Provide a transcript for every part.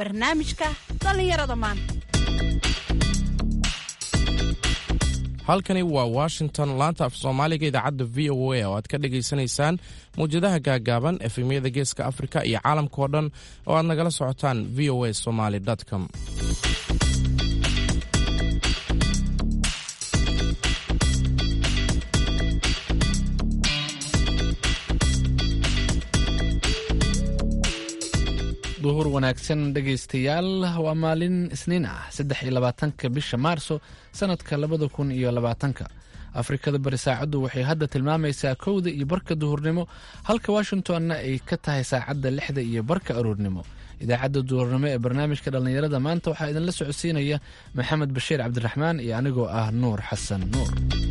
barnaamijka dhallinyarada maanta halkani waa washington laanta af soomaaliga idaacadda v o a oo aad ka dhagaysanaysaan mawjadaha gaagaaban efemyada geeska afrika iyo caalamkao dhan oo aad nagala socotaan v o a somaly com duhur wanaagsan dhegaystayaal waa maalin isniin ah saddex iyo labaatanka bisha maarso sanadka labada kun iyo labaatanka afrikada bari saacaddu waxay hadda tilmaamaysaa kowda iyo barka duhurnimo halka washingtonna ay ka tahay saacadda lixda iyo barka aroornimo idaacadda duhurnimo ee barnaamijka dhallinyarada maanta waxaa idinla socodsiinaya maxamed bashiir cabdiraxmaan iyo anigoo ah nuur xasan nuur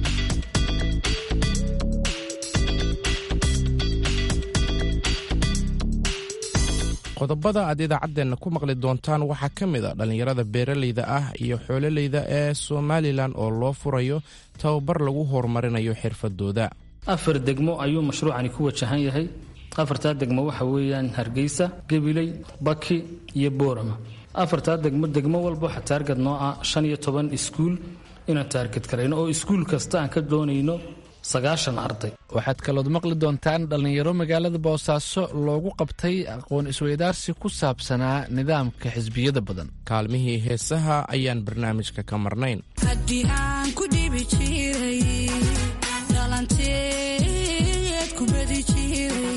qodobada aad idaacaddeenna ku maqli doontaan waxaa ka mid a dhallinyarada beeraleyda ah iyo xoololeyda ee somalilan oo loo furayo tababar lagu horumarinayo xirfadooda afar degmo ayuu mashruucani ku wajahan yahay afartaa degmo waxa weeyaan hargeysa gabiley baki iyo boorama afartaa degmo degmo walba waxa taargad noo ah shan iyo toban iskuul inaan taargad karayno oo iskuul kasta aan ka doonayno sagaashan arday waxaad kalood maqli doontaan dhallinyaro magaalada boosaaso loogu qabtay aqoon isweydaarsi ku saabsanaa nidaamka xisbiyada badan kaalmihii heesaha ayaan barnaamijka ka marnayn haddii aan ku dhibi jiray dhalanteed ku badi jiray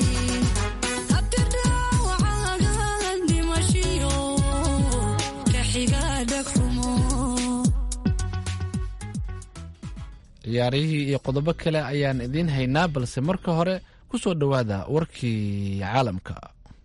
habdidhaawacaga dhimashiyo ka xiga dhagxumo ciyaarihii iyo qodobo kale ayaan idiin haynaa balse marka hore ku soo dhowaada warkii caalamka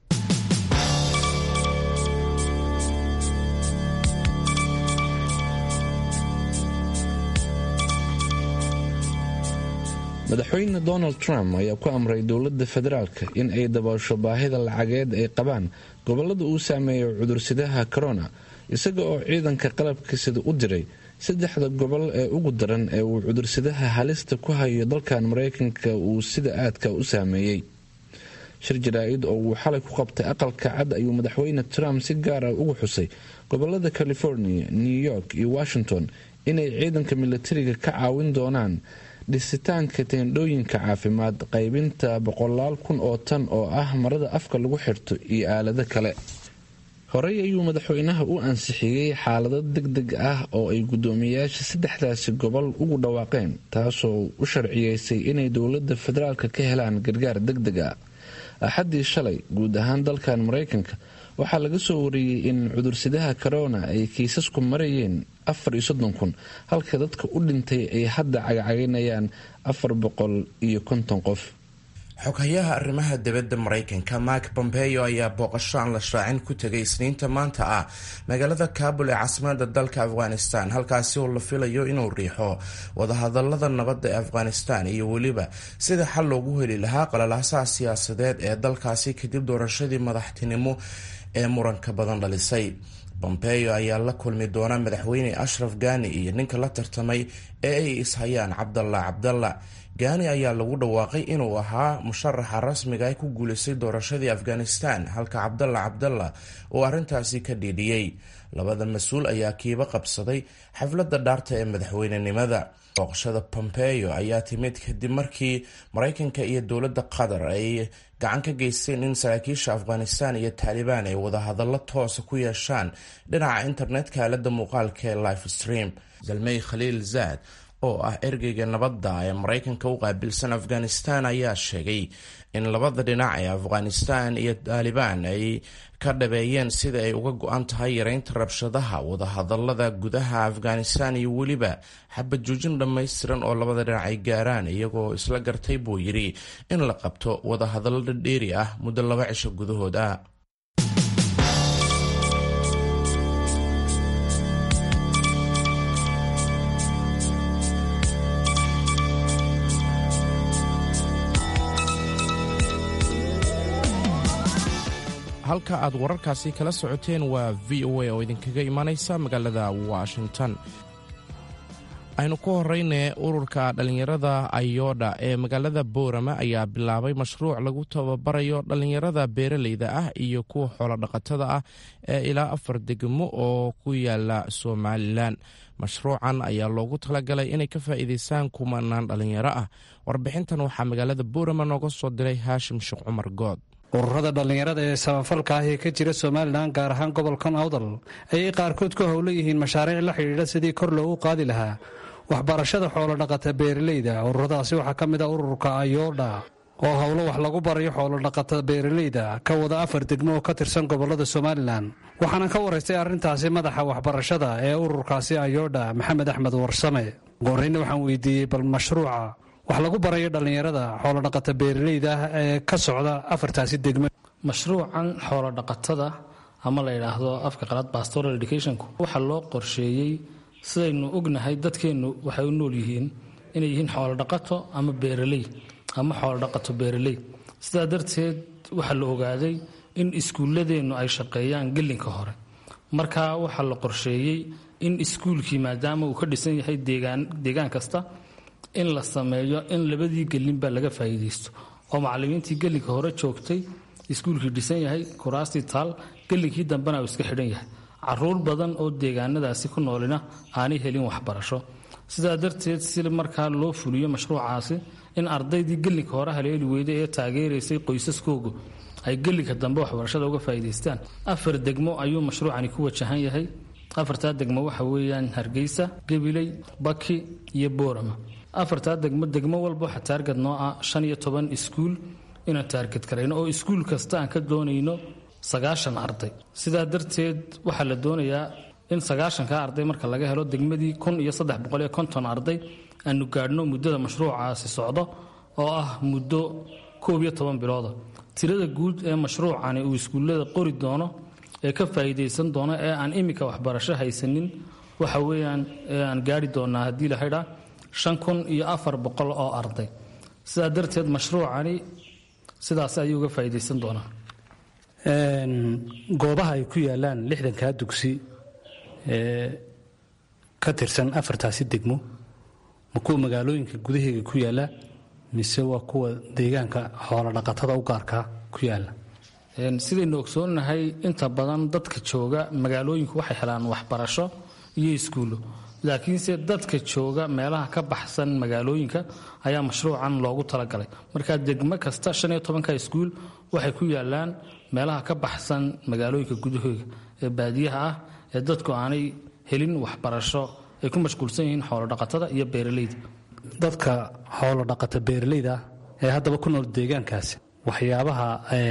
madaxweyne donald trump ayaa ku amray dowladda federaalka in ay daboosho baahida lacageed ay qabaan gobolada uu saameeyo cudursidaha corona isaga oo ciidanka qalabka sida u diray saddexda gobol ee ugu daran ee uu cudursidaha halista ku hayo dalkan mareykanka uu sida aadka u saameeyey shir jaraa-id oo uu xalay ku qabtay aqalka cad ayuu madaxweyne trump si gaar ah ugu xusay gobolada california new york iyo washington inay ciidanka milatariga ka caawin doonaan dhisitaanka teendhooyinka caafimaad qaybinta boqolaal kun oo tan oo ah marada afka lagu xirto iyo aalado kale horey ayuu madaxweynaha u ansixiyey xaalado deg deg ah oo ay guddoomiyayaasha saddexdaasi gobol ugu dhawaaqeen taasoo u sharciyeysay inay dowladda federaalka ka helaan gargaar deg deg ah axaddii shalay guud ahaan dalkan mareykanka waxaa laga soo wariyey in cudursidaha corona ay kiisasku marayeen afar iyo soddon kun halka dadka u dhintay ay hadda cagcaginayaan afar boqol iyo konton qof xoghayaha arrimaha dibadda maraykanka mark bombeyo ayaa booqasho aan la shaacin ku tegay isniinta maanta ah magaalada kabul ee caasimada dalka afghanistan halkaasi oo la filayo inuu riixo wadahadalada nabadda ee afghanistan iyo weliba sida xal loogu heli lahaa qalalaasaha siyaasadeed ee dalkaasi kadib doorashadii madaxtinimo ee muranka badan dhalisay bombeyo ayaa la kulmi doona madaxweyne ashraf gani iyo ninka la tartamay ee ay ishayaan cabdalla cabdalla gaani ayaa lagu dhawaaqay inuu ahaa musharaxa rasmiga ee ku guuleystay doorashadii afghanistan halka cabdalla cabdalla uu arrintaasi ka dhiidhiyey labada mas-uul ayaa kiiba qabsaday xafladda dhaarta ee madaxweynenimada booqashada pompeyo ayaa timid kadib markii maraykanka iyo dowladda qatar ay gacan ka geysteen in saraakiisha afghanistan iyo taalibaan ay wadahadallo toosa ku yeeshaan dhinaca internetka aalada muuqaalka ee life stream zalmey khaliil zaad oo ah ergeyga nabadda ee maraykanka u qaabilsan afghanistan ayaa sheegay in labada dhinac ee afghanistan iyo taalibaan ay ka dhabeeyeen sida ay uga go-an tahay yareynta rabshadaha wadahadalada gudaha afghanistan iyo weliba xabad joojin dhammaystiran oo labada dhinac ay gaaraan iyagoo isla gartay buu yidhi in la qabto wadahadallo dhadheeri ah muddo laba cisho gudahood ah halka aad wararkaasi kala socoteen waa v o a oo idinkaga imanaysa magaalada washington aynu ku horeyne ururka dhallinyarada ayodha ee magaalada boorama ayaa bilaabay mashruuc lagu tababarayo dhallinyarada beeraleyda ah iyo kuwa xoolodhaqatada ah ee ilaa afar degmo oo ku yaala somalilan mashruucan ayaa loogu talagalay inay ka faa'iideystaan kumanaan dhallinyaro ah warbixintan waxaa magaalada boorama nooga soo diray haashim sheekh cumar good ururada dhallinyarada ee samafalka ah ee ka jira somalilan gaar ahaan gobolkan awdal ayay qaarkood ku howlan yihiin mashaariic la xidhiidha sidii kor loogu qaadi lahaa waxbarashada xoolodhaqata beeraleyda ururadaasi waxaa ka mid ah ururka ayoodha oo howlo wax lagu barayo xoolodhaqata beeraleyda ka wada afar degmo oo ka tirsan gobolada somalilan waxaana ka waraystay arrintaasi madaxa waxbarashada ee ururkaasi ayoodha maxamed axmed warsame gooreyna waxaan weydiiyey bal mashruuca wax lagu barayo dhallinyarada xoolodhaqata beeraleyda ah ee ka socda afartaasi degmo mashruucan xoolodhaqatada ama la yidhaahdo afka qalaad pastoral educationku waxaa loo qorsheeyey sidaynu ognahay dadkeennu waxay u nool yihiin inay yihiin xoolodhaqato ama beeraley ama xoolodhaqato beeraley sidaa darteed waxaa la ogaaday in iskuulladeennu ay shaqeeyaan gelinka hore marka waxaa la qorsheeyey in iskuulkii maadaama uu ka dhisan yahay deegaan kasta in la sameeyo in labadii gelinba laga faa'iidaysto oo macallimiintii gelinka hore joogtay iskuulkii dhisan yahay kuraastii taal gelinkii dambena uu iska xidhan yahay caruur badan oo deegaanadaasi ku noolina aanay helin waxbarasho sidaa darteed si markaa loo fuliyo mashruucaasi in ardaydii gelinka hore haleeli weyday ee taageeraysay qoysaskoogu ay gelinka dambe waxbarashada uga faa'iidaystaan afar degmo ayuu mashruucani ku wajahan yahay afartaa degmo waxa weeyaan hargeysa gabiley baki iyo boorama afartaa degmo degmo walba waxaa taargad noo ah shan iyo toban iskuul inaan taargad karayno oo iskuul kasta aan ka doonayno sagaashan arday sidaa darteed waxaa la doonayaa in sagaashanka arday marka laga helo degmadii kun iyo saddex boqol iyo konton arday aanu gaadhno muddada mashruucaasi socdo oo ah muddo koob iyo toban bilooda tirada guud ee mashruucani uu iskuullada qori doono ee ka faa'iidaysan doono ee aan iminka waxbarasho haysanin waxa weeyaan ee aan gaari doonaa haddii la haydhaa shan kun iyo afar boqol oo arday sidaa darteed mashruucani sidaas ayuu uga faa'iidaysan doonaa goobaha ay ku yaalaan lixdankaa dugsi ee ka tirsan afartaasi degmo ma kuwa magaalooyinka gudaheega ku yaala mise waa kuwa deegaanka xoolodhaqatada u gaarkaa ku yaala sidaynu ogsoonnahay inta badan dadka jooga magaalooyinku waxay helaan waxbarasho iyo iskuullo laakiinse dadka jooga meelaha ka baxsan magaalooyinka ayaa mashruucan loogu talagalay markaa degmo kasta shan iyo tobanka iskuul waxay ku yaalaan meelaha ka baxsan magaalooyinka gudahooga ee baadiyaha ah ee dadku aanay helin waxbarasho ay ku mashquulsan yihiin xoolodhaqatada iyo beeraleyda dadka xoolodhaqata beeraleyda ee haddaba ku nool deegaankaasi waxyaabaha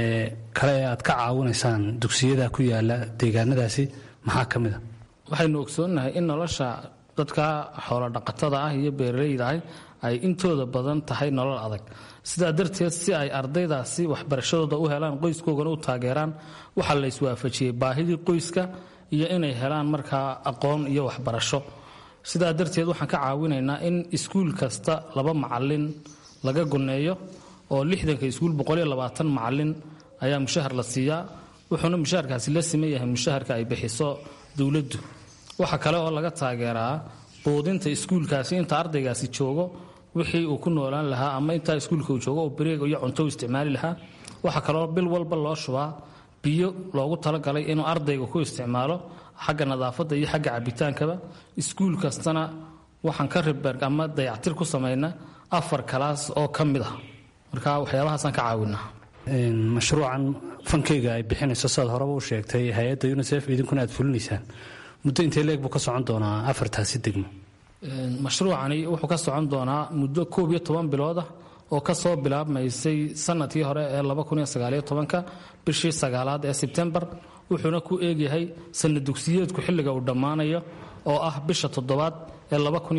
kale ee aad ka caawinaysaan dugsiyada ku yaala deegaanadaasi maxaa ka mid a waxaynu ogsoonnahay in nolosha dadka xoolodhaqatada ah iyo beeraleyda ah ay intooda badan tahay nolol adag sidaa darteed si ay ardaydaasi waxbarashadooda u helaan qoyskoogana u taageeraan waxaa la iswaafajiyey baahidii qoyska iyo inay helaan markaa aqoon iyo waxbarasho sidaa darteed waxaan ka caawinaynaa in iskuul kasta laba macalin laga goneeyo oo lixdanka iskuul boqoliyo labaatan macalin ayaa mushahar la siiyaa wuxuuna mushaharkaasi la siman yahay mushaharka ay bixiso dowladdu waxa kale oo laga taageeraa buudinta iskuulkaasi inta ardaygaasi joogo wixii uu ku noolaan lahaa ama intaa iskuulka uu joogo oo bareeg iyo cunto u isticmaali lahaa waxaa kaloo bil walba loo shubaa biyo loogu talagalay inuu ardayga ku isticmaalo xagga nadaafadda iyo xagga cabitaankaba iskuul kastana waxaan ka riberg ama dayactir ku samayna afar kalaas oo ka mid ah marka waxyaabahaasaan ka caawinaa mashruucan fankeyga ay bixinayso sidaad horeba u sheegtay hay-adda unisef idinkuna aad fulinaysaan muddo intee leeg buu ka socon doonaa afartaasi degmo mashruucani wuxuu ka socon doonaa muddo koob iyo toban bilood ah oo ka soo bilaabmaysay sanadkii hore ee ka bishii sagaalaad ee sebtembar wuxuuna ku eegyahay sanad dugsiyeedku xilliga uu dhammaanayo oo ah bisha toddobaad ee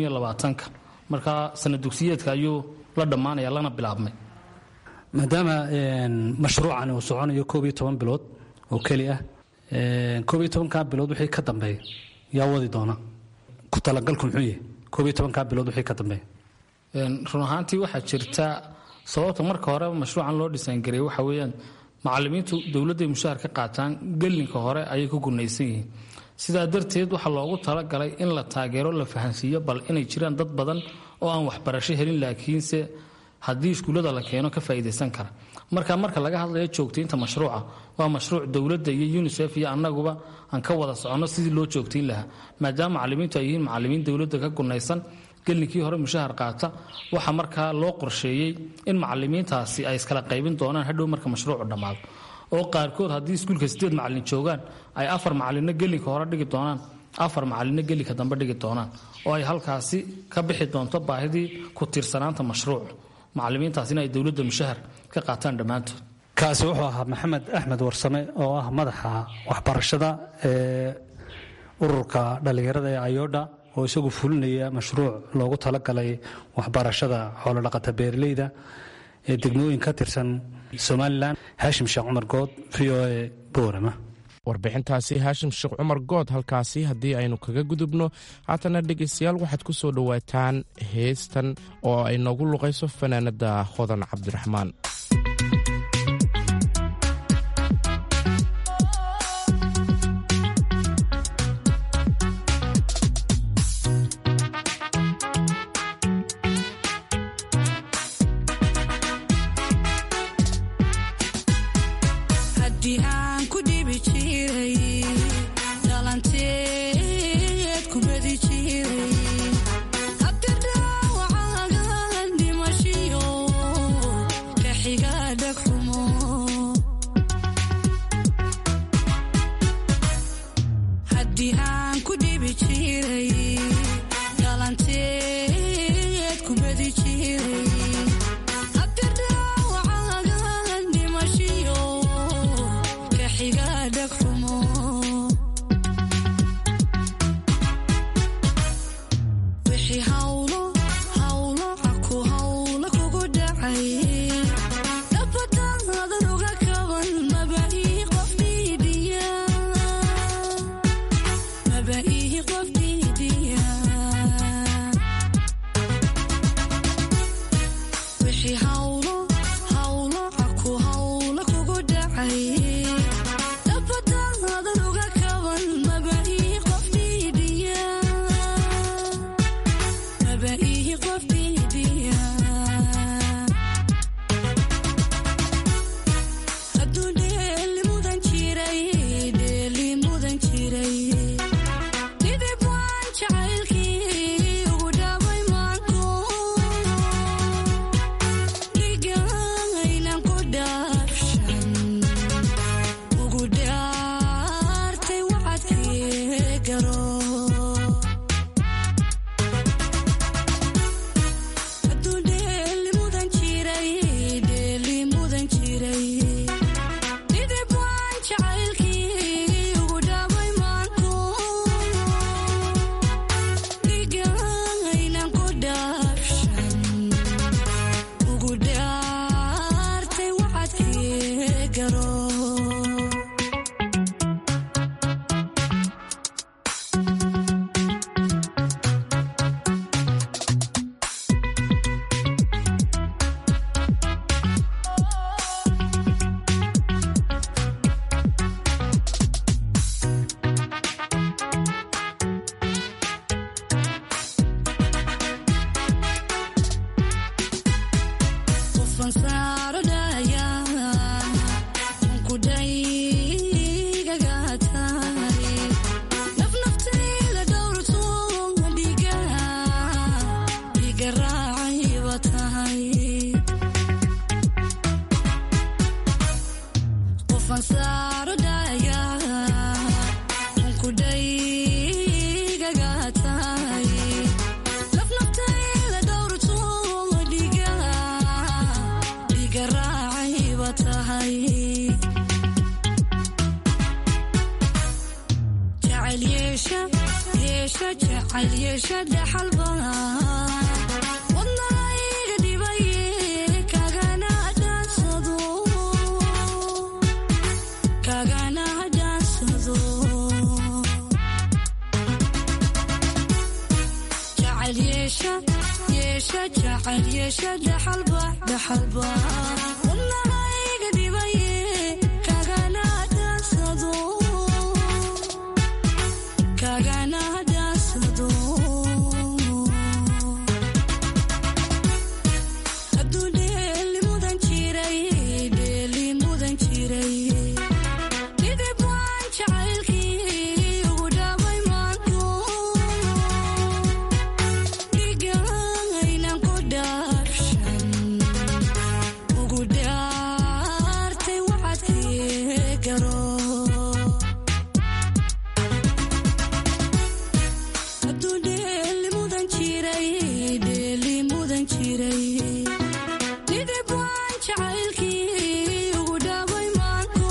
ka marka sanad dugsiyeedka ayuu la dhammaanaya lana bilaabmay maadaama mashruucani uu soconayo koob iyo toban bilood oo keli ah koob iyo tobankaa bilood wixii ka dambeeya yaa wadi doona ku talagalku muxuu yahay koob iyo tobankaa bilood wixii ka dambeeya run ahaantii waxaa jirta sababta marka hore mashruucan loo dhisaangareeyey waxa weeyaan macalimiintu dowladday mushaahar ka qaataan gelinka hore ayay ku gunaysan yihiin sidaa darteed waxaa loogu talagalay in la taageero la fahansiiyo bal inay jiraan dad badan oo aan waxbarasho helin laakiinse haddii iskuullada la keeno ka faa'iidaysan kara marka marka laga hadlayo joogtaynta mashruuca waa mashruuc dowladda iyo unisef iyo annaguba aan ka wada soconno sidii loo joogtayn lahaa maadaama macalimiintu ay yihiin macalimiin dowladda ka gunaysan gellinkii hore mushahar qaata waxaa markaa loo qorsheeyey in macalimiintaasi ay iskala qaybin doonaan hadhow marka mashruucu dhammaado oo qaarkood haddii iskuulka sideed macalin joogaan ay afar macalinno gelinka hore dhigi doonaan afar macalinno gelinka dambe dhigi doonaan oo ay halkaasi ka bixi doonto baahidii ku tiirsanaanta mashruuc macalimiintaasina ay dowladda mushahar ka qaataan dhammaantood kaasi wuxuu ahaa maxamed axmed warsame oo ah madaxa waxbarashada ee ururka dhallinyarada ee ayodha oo isagu fulinaya mashruuc loogu talagalay waxbarashada xoolodhaqata beeraleyda ee degmooyin ka tirsan somalilan haashim sheekh cumar good v o e boorama warbixintaasi haashim sheekh cumar good halkaasi haddii aynu kaga gudubno haatana dhegaystayaal waxaad ku soo dhowaataan heestan oo ay noogu luqayso fanaanada hodan cabdiraxmaan haddii aan ku dhibi jiray dhalanteed ku badi jiray habtirdhaawacaagan dhimashiyo ka xiga dhagxumo haddii aan ku dhibi jiray dhalanteed ku badi jiray habtirdhaawacaagan dhimashiyo ka xiga dhagxumo wixii hawlo hawlo caku hawlo kugu dhacay dhabadaadan uga kaban maba ii qof dhiidhiya maba ii qof dhiidhiya wixii hawlo hawlo caku hawlo kugu dhacay dhabadaadan uga kaban maba ii qof dhiidhiya maba ii qof dhiidhiya hadduu dheeli mudan jiray dheeli mudan jiray dhidib waan jacaylkii ugu dhaabay maanko dhigaynan ku dhaafshan ugu dhaartay waxaadkii garo hadduu dheeli mudan jiray dheeli mudan jiray dhidib waan jacaylkii ugu dhaabay maanko dhigaynan ku dhaafshan ugu dhaartay waxaadkii garo qofan saaro dhaya ku dhaygaga tahay naf naftayda dhowrto dhiga dhiga raacayba tahay qofan saaro dhaya ku dhaygaga tahay naf naftayda dhowrto dhiga dhiga raacayba tahay jacayl yeesha yeesha jacayl yeesha dhaxalba wadnayga dhibaye kagana dhaansado kagana dhaansado jacayl yeesha yeesha jacayl yeesha dhaxalba dhaxalba wadnahayga dhibaye daawado kagana daasado hadduu dheeli mudan jiray dheeli mudan jiray dhidib waan jacaylkii ugu dhaabay maanko dhigaynan ku dhaabshan ugu dhaartay waxaadkii garo hadduu dheeli mudan jiray dheeli mudan jiray dhidib waan jacaylkii ugu dhaabay maanko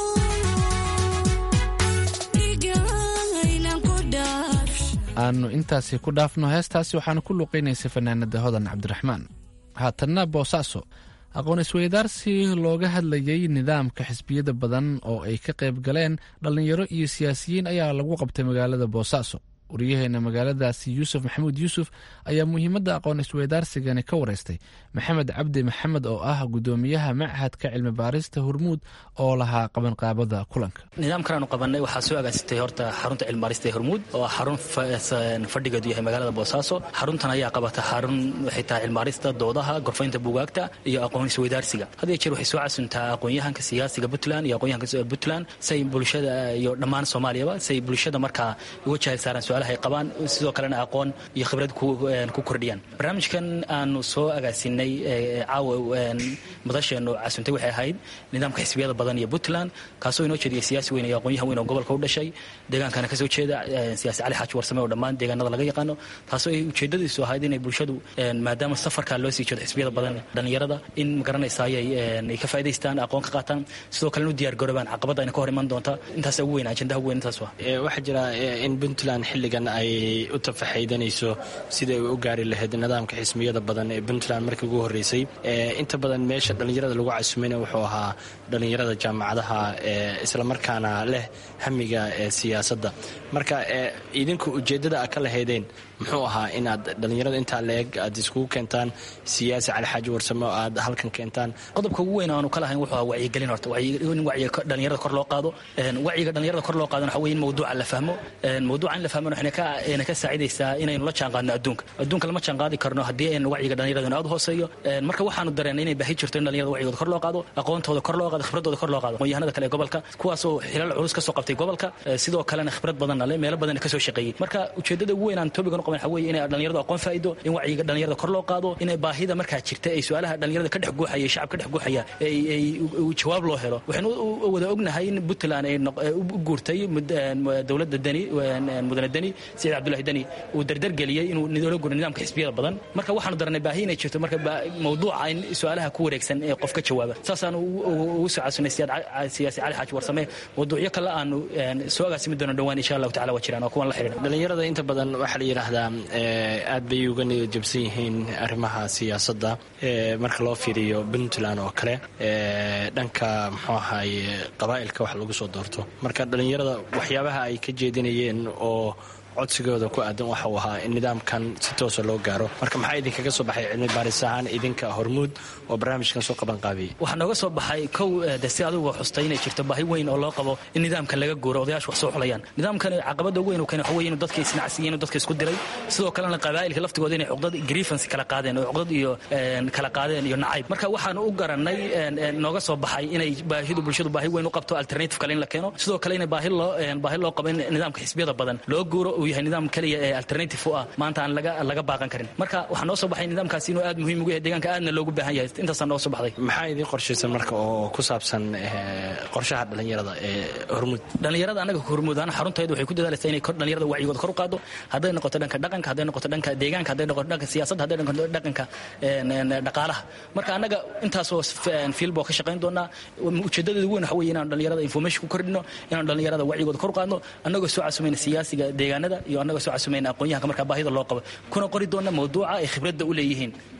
dhigaynan ku dhaabshan aanu intaasi ku dhaafno heestaasi waxaanu ku luuqaynaysay fanaanada hodan cabdiraxmaan haatanna boosaaso aqoon isweydaarsi looga hadlayay nidaamka xisbiyada badan oo ay ka qayb galeen dhallinyaro iyo siyaasiyiin ayaa lagu qabtay magaalada boosaaso wariyaheena magaaladaasi yuusuf maxamuud yuusuf ayaa muhiimadda aqoon isweydaarsigani ka wareystay maxamed cabdi maxamed oo ah gudoomiyaha machadka cilmi baarista hormuud oo lahaa qabanqaabada kulanka nidaamkan aanu qabanay waxaa soo agaasitay horta xarunta cilmibaarista ee hormuud oo ah xarun fa- fadhigeedu yahay magaalada boosaaso xaruntan ayaa qabata xarun waxay tahay cilmibaarista doodaha gorfaynta buugaagta iyo aqoon isweydaarsiga had iyo jeer waxay soo casuntaa aqoonyahanka siyaasiga puntland iyo aqoonyahanka puntland say bulshada iyo dhammaan soomaaliyaba say bulshada markaa uga jahil saaraan su-aalaha ay qabaan sidoo kalena aqoon iyo khibrad ku ku kordhiyaan barnaamijkan aanu soo agaasinay ee caawa een, madasheenu casuntay waxay ahayd nidaamka xisbiyada badan iyo puntland kaasoo inoo jeediyay siyaasi weyn iyo aqoonyahan weyn oo gobolka u dhashay deegaankana kasoo jeeda een, siyaasi cali xaaji warsame oo dhammaan deegaanada laga yaqaano taasoo ay ujeedadiisu ahayd inay bulshadu een, maadaama safarkaa loo sii jeedo xisbiyada badan dhallinyarada in magaranaysa ayay een, ay ka faa'idaystaan aqoon ka qaataan sidoo kalena u diyaar garoobaan caqabada ayna ka hor iman doonta intaas ugu weyn ajendaha ugu weyn intaas waa Ee, waxaa jira ee, in puntland xilligan ay u tafaxaydanayso sidai ay u gaari lahayd nidaamka xismiyada badan ee puntland markii ugu horreysay Ee, inta badan meesha dhallinyarada lagu casumayna wuxuu ahaa dhallinyarada jaamacadaha ee islamarkaana leh hamiga ee siyaasadda marka ee, idinku ujeeddada aad ka lahaydeen muxuu ahaa inaad dhallinyarada intaa la-eg aad iskugu keentaan siyaasi cali xaaji warsame oo aad halkan keentaan qodobka ugu weyn aanu ka lahayn wuxuu ahaa wacyigelin horta wacyi- in wacyiga ko- dhallinyarada kor loo qaado Een, wacyiga dhallinyarada kor loo qaadana waxa weye in mawduuca la fahmo Een, mawduuca in la fahmona waxayna ka ayna ka saacidaysaa inaynu la jaanqaadno adduunka adduunka lama jaanqaadi karno haddii aynu wacyiga dhallinyaradana aad u hooseeyo Een, marka waxaanu dareennay inay baahi jirto in dhallinyarada wacyigooda kor loo qaado aqoontooda kor loo qaado khibradooda kor loo qaado aqoonyahanada kale ee gobolka kuwaasoo xilal culus ka soo qabtay gobolka ee, sidoo kalena khibrad badanna leh meelo badanna ka soo shaqeeyey marka ujeeddada ugu weyn aan topigan u qaban waxa weye inay dhallinyaradu aqoon faa'ido in wacyiga dhallinyarada kor loo qaado inay baahida markaa jirta ee su-aalaha dhallinyarada ka dhex guuxaya ee shacab ka dhex guuxaya ay ay u- u- jawaab loo helo waxaynu u- u wada ognahay in puntland ay noq- u u guurtay mud- een, dowladda deni een, een, mudane deni saciid cabdullahi deni uu dardargeliyey inuu nidoola guro nidaamka xisbiyada badan marka waxaanu daranay baahi inay jirto marka ba- mawduuca in su-aalaha ku wareegsan ee qof ka jawaaba saasaan ugu soo casunay siyaad- siyaasi cali xaaji warsame mawduucyo kale aanu een, soo agaasimi doono dhowaan insha allahu tacala waa jiraan oo kuwan la xidhiidha dhallinyarada inta badan waxaa la yidhaahdaa ee, aad bay uga niyad jabsan yihiin arrimaha siyaasadda ee, marka loo fiiriyo puntland oo kale ee, dhanka muxuu ahaye qabaa'ilka wax lagu soo doorto marka dhallinyarada waxyaabaha ay ka jeedinayeen oo codsigooda ku aadan waxa uu ahaa in nidaamkan si toosa loo gaaro marka maxaa idinkaga soo baxay cilmi baaris ahaan idinka hormuud oo barnaamijkan soo qaban qaabiyey waxaa nooga soo baxay kow eh, de si adigu xustay inay jirto baahi weyn oo loo qabo in nidaamkan laga guuro odayaashu wax soo xulayaan nidaamkan caqabada ugu weyn uu keenay waxa weye inuu dadka isnacsiiyey inuu dadka isku diray sidoo kalena qabaa'ilka laftigooda inay cuqdad grievance kala qaadeen oo cuqdad iyo een, kala qaadeen iyo nacayb marka waxaanu u garanay een, een, nooga soo baxay inay baahidu bulshadu baahi weyn u qabto alternative kale in la keeno sidoo kale inay baahi loo een, baahi loo qabo in nidaamka xisbiyada badan loo guuro uu yahay nidaam kaliya ee alternative u ah maanta aan laga laga baaqan karin marka waxaa noo soo baxay nidaamkaasi inuu aad muhiim ugu yahay deegaanka aadna loogu baahan yahay intaasaa noo soo baxday maxaa idin qorshaysan marka oo ku saabsan ee, qorshaha dhallinyarada ee hormuud dhallinyarada anaga hormuudaan xaruntayda waxay ku dadaalaysaa inay kor- dhallinyarada wacyigooda kor u qaado hadday noqoto dhanka dhaqanka hadday noqoto dhanka deegaanka hadday noqoto dhanka siyaasadda hadday noqoto dhanka een, een, dhaqaalaha marka annaga intaasoo fiilba oo ka shaqayn doonaa ujeedadeedu weyn waxa weye inaan dhallinyarada information ku kordhino inaan dhallinyarada wacyigooda kor u qaadno annagoo soo casumayna siyaasiga deegaanada iyo annagoo soo casumayna aqoonyahanka markaa baahida loo qabo kuna qori doona mawduuca ay khibradda u leeyihiin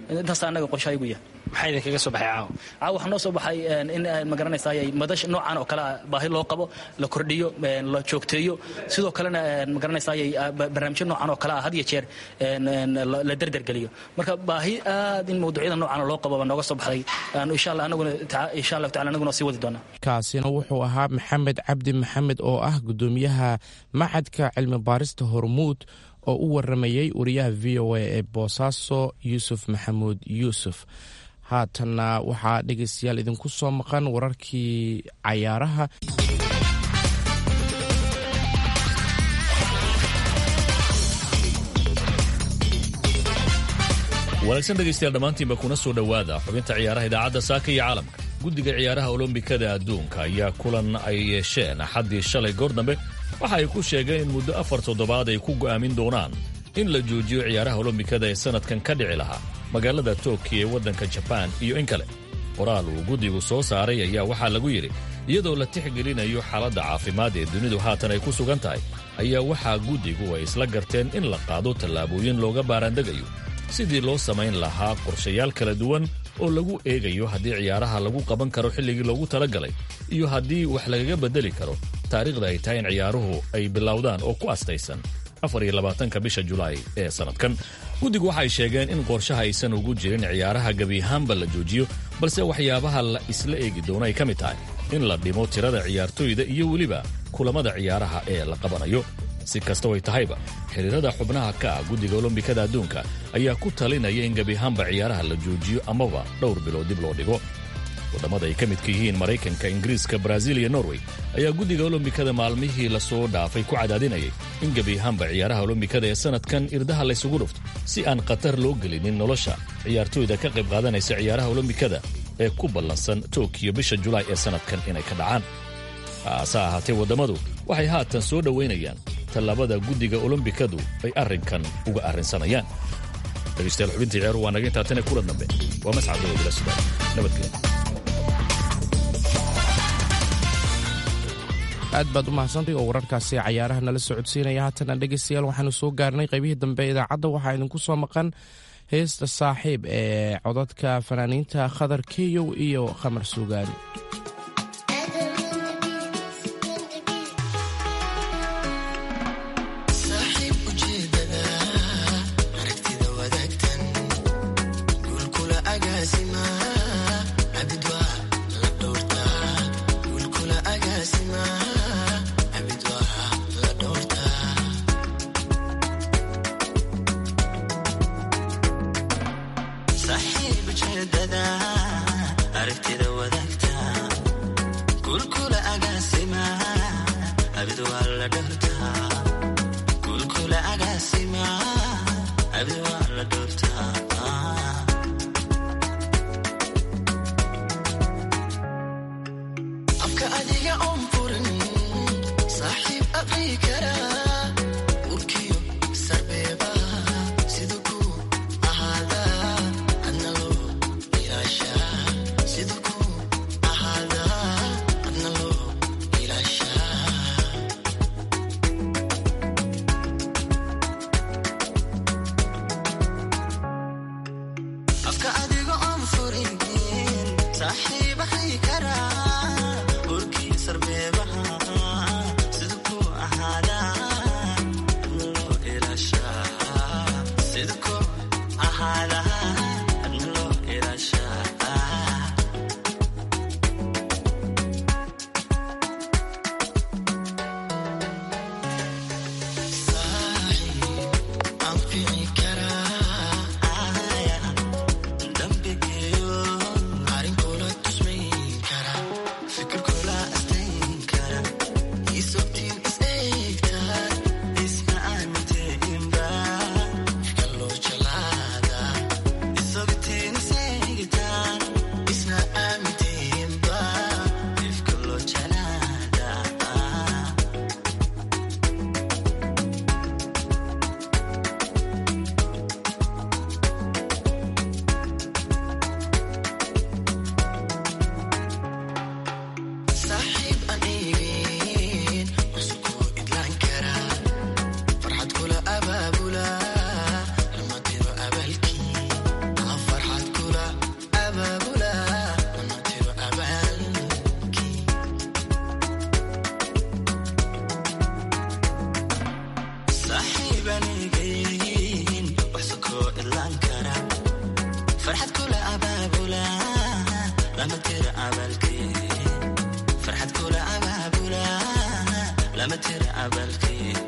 intaas annaga qorshahaygu yahay maxaa idinkaga soo baxay caawa caawa waxaa noo soo baxay in magaranaysaay madash noocan oo kale ah baahi loo qabo la kordhiyo la joogteeyo sidoo kalena magaranaysaay barnaamijyo noocan oo kale ah had iyo jeer la derdergeliyo marka baahi aad in mawduucyada noocan loo qabo baa nooga soo baxday insha allah anaguna insha allahu tacala anaguna sii wadi doonaa kaasina wuxuu ahaa maxamed cabdi maxamed oo ah gudoomiyaha macadka cilmi baarista hormuud oo u waramayey wariyaha v o a ee boosaaso yuusuf maxamuud yuusuf haatanna waxaa dhegaystayaal idinku soo maqan wararkii cayaaraha wanaagsan dhegaystayaal dhammaantiinba kuna soo dhowaada xubinta ciyaaraha idaacadda saaka iyo caalamka guddiga ciyaaraha olombikada adduunka ayaa kulan ay yeesheen axaddii shalay goor dambe waxa ay ku sheegeen in muddo afar toddobaad ay ku go'aamin doonaan in la joojiyo ciyaaraha olombikada ee sannadkan ka dhici lahaa magaalada tokiyo ee waddanka jabaan iyo in kale qoraal uu guddigu soo saaray ayaa waxaa lagu yidhi iyadoo la tixgelinayo xaaladda caafimaad ee dunidu haatan ay ku sugan tahay ayaa waxaa guddigu ay isla garteen in la qaado tallaabooyin looga baaraandegayo sidii loo samayn lahaa qorshayaal kala duwan oo lagu eegayo haddii ciyaaraha lagu qaban karo xilligii loogu talagalay iyo haddii wax lagaga beddeli karo taariikhda ay tahay in ciyaaruhu ay bilowdaan oo ku astaysan afar iyo labaatanka bisha julaay ee sannadkan guddigu waxay sheegeen in qorshaha aysan ugu jirin ciyaaraha gebiahaanba la joojiyo balse waxyaabaha la isla eegi doono ay ka mid tahay in la dhimo tirada ciyaartoyda iyo weliba kulammada ciyaaraha ee la qabanayo si kastoo ay tahayba xiriirada xubnaha ka ah guddiga olombikada adduunka ayaa ku talinaya in gebiahaanba ciyaaraha la joojiyo amaba dhowr bilood dib loo dhigo waddamada ay ka midka yihiin maraykanka ingiriiska brazil iyo norway ayaa guddiga olombikada maalmihii lasoo dhaafay ku cadaadinayay in gebiahaanba ciyaaraha olombikada ee sannadkan irdaha laysugu dhufto si aan khatar loo gelinin nolosha ciyaartoyda ka qayb qaadanaysa ciyaaraha olombikada ee ku ballansan tokiyo bisha julaay ee sannadkan inay ka dhacaan haase ahaatee waddamadu waxay haatan soo dhowaynayaan tallaabada guddiga olombikadu ay arrinkan uga arrinsanayaan dhegaystayaal xubintii ciyaaruhu waa naga intaatane kula dambe waa mascadoo bila subaay nabadgelya aad baad u mahadsantay oo wararkaasi cayaaraha nala socodsiinaya haatana dhegaystayaal waxaanu soo gaarnay qaybihii dambe idaacadda waxaa idinku soo maqan heesta saaxiib ee codadka fanaaniinta khadar keyow iyo khamar suugaani Is farxad kula abaabula lama tira abaalkeed farxad kula abaabula lama tira abaalkeed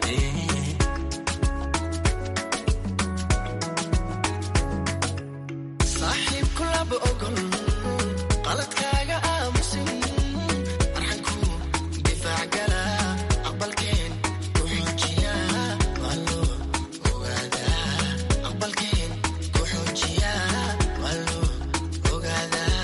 saaxiib kulaba ogol qaladkaaga aamusin arxanku difaac gala aqbalkeen ku xoojiya waa loo ogaadaa aqbalkeen ku xoojiya waa loo ogaadaa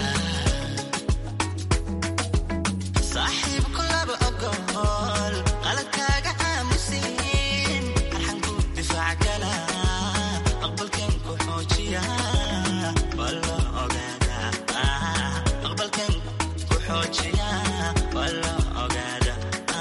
saaxiib kulaba ogol qaladkaaga aamusin arxanku difaac gala aqbalkeen ku xoojiya waa loo ogaadaa aqbalkeen ku xoojiya waa loo ogaadaa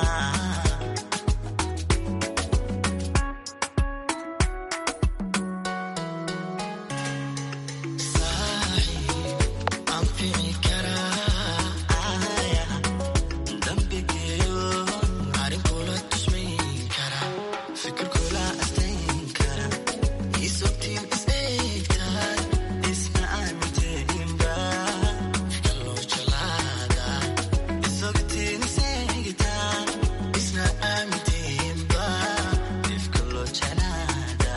anfici karaa dambigeeyo arrin kula tusmayn kara fikir kula astayn kara isogtiin is eegtaan isna aaminteynba kaloo jalaada isogtiin is eegtaan isna aaminteynba ifkaloo jalaada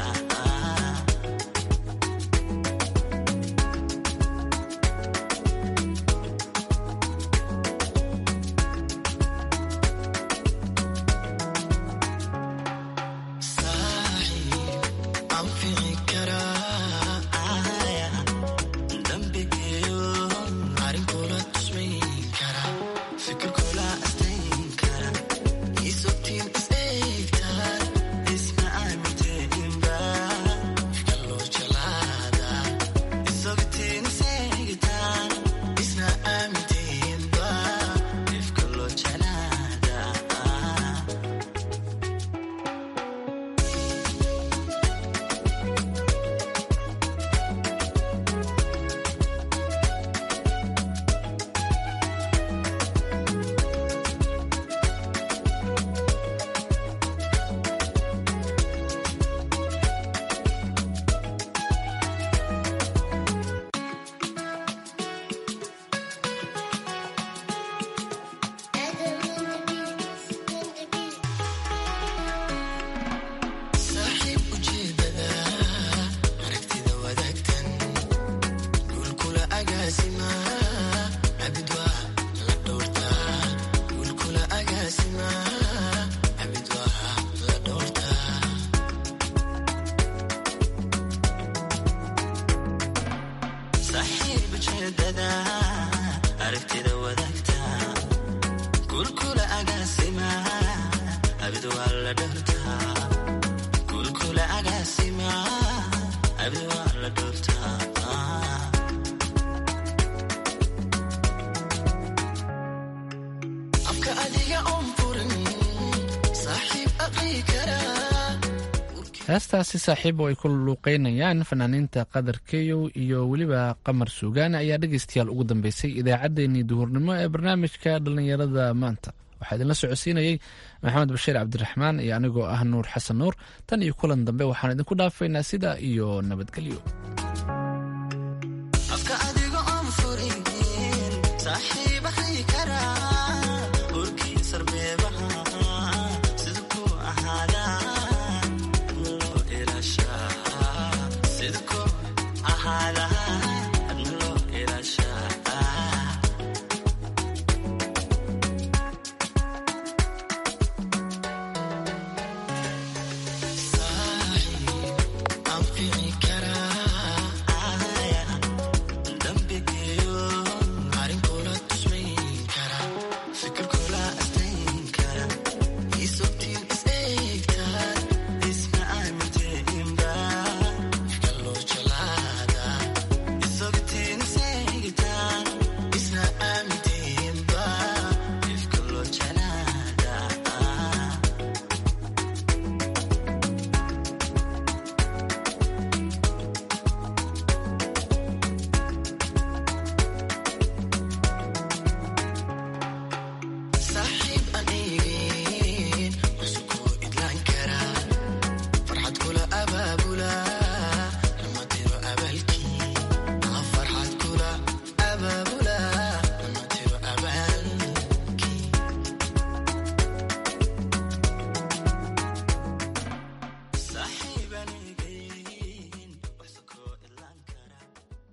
anfici karaa dambigeeyo arrin kula tusmayn kara fikir kula astayn kara isogtiin is eegtaan isna aaminteynba kaloo jalaada isogtiin is eegtaan isna aaminteynba ifkaloo jalaada saaxiib ujeedada aragtida wadaagtan guulkula agaasima abid waa la dhowrtaa guulkula agaasima abid waa la dhowrtaa saaxiib ujeedada aragtida wadaagta guulkula agaasima abid waa la dhowrtaa kulkula agaasima abdi waa la dhowrtaa afka adiga oon furin saaxiib aqrii karaa heestaasi saaxiib oo ay ku luuqeynayaan fanaaniinta qadar keyow iyo weliba qamar suugaane ayaa dhegeystayaal ugu dambeysay idaacaddeenii duhurnimo ee barnaamijka dhallinyarada maanta waxaa idinla socodsiinayey maxamed bashiir cabdiraxmaan iyo anigoo ah nuur xasan nuur tan iyo kulan dambe waxaan idinku dhaafaynaa sidaa iyo nabadgelyo